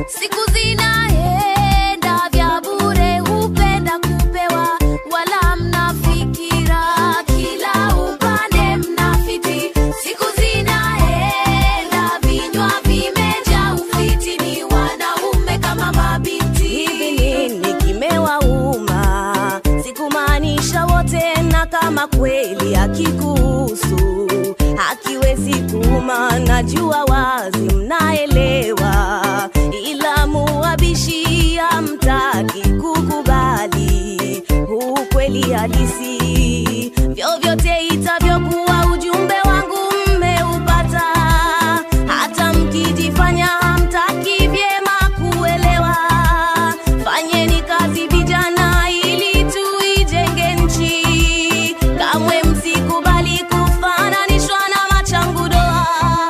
siku zinaenda vya bure hupenda kupewa wala mnafikira kila upande mnafiti siku zinaenda vinywa vimejaa ufiti ni wanaume kama mabinti hivi nini kimewauma sikumaanisha wote na kama kweli hakikuhusu hakiwezi kuuma najua wazi mnaelewa ila muwabishi hamtaki kukubali huu kweli halisi vyovyote itavyokuwa ujumbe wangu mmeupata hata mkijifanya hamtaki vyema kuelewa fanyeni kazi vijana ili tuijenge nchi kamwe msikubali kufananishwa na machangudoa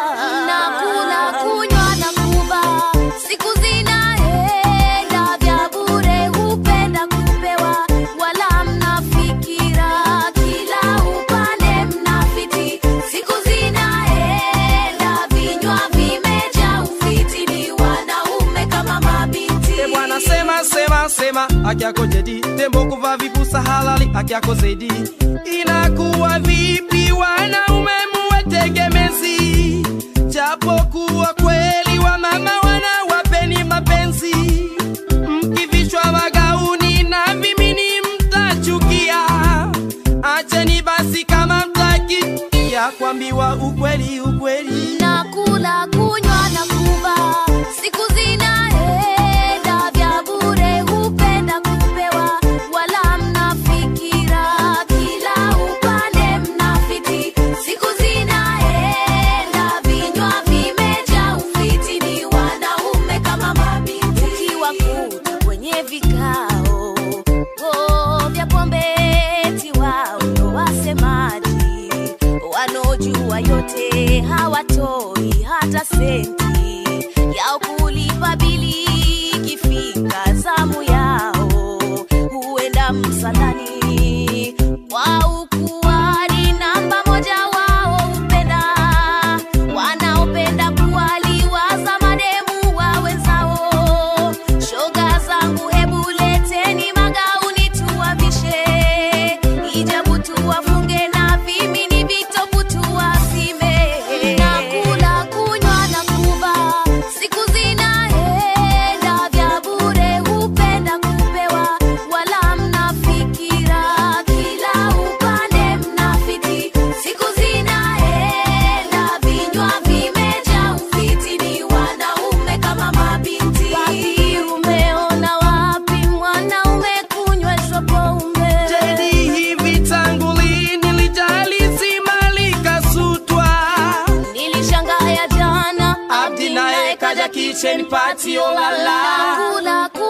nakula kunywa na kuba siku zinaenda vya bure hupenda kupewa wala mnafikira kila upande mnafiti siku zinaenda vinywa vimejaa ufiti ni wanaume kama mabinti E bwana sema sema sema haki yako jadi tembo kuvaa vipusa halali haki yako zaidi inakuwa vipi wanaume muwe tegemezi japokuwa kweli wa mama wanawapeni mapenzi mkivishwa magauni na vimini mtachukia acheni basi kama mtaki ya kuambiwa ukweli ukweli nakula kunywa na kuba siku zinaenda vya bure hupenda kupewa wala mnafikira kila upande mnafiti siku zinaenda vinywa vimejaa ufiti ni wanaume kama mabinti ukiwakuta kwenye vikao oh, vya pombe eti wao ndo wasemaji wanaojua yote hawatoi hata senti yao kulipa bili ikifika zamu yao huenda msalani wao kuwali namba moja wao hupenda wanaopenda kuwaliwaza mademu wa wenzao shoga zangu hebu leteni magauni tuwavishe ijabu tuwafunge na vimini vitopu tuwasime nakula kunywa na kuba siku zinaenda vya bure hupenda kupewa wala mnafikira kila upande mnafiti siku zinaenda vinywa vimejaa ufiti ni wanaume kama mabinti Wapi umeona wapi mwanaume kunyweshwa pombe Jadi hivi tangu lini lijali zima likasutwa nilishangaya jana Abdi naye kaja kitchen party olala kula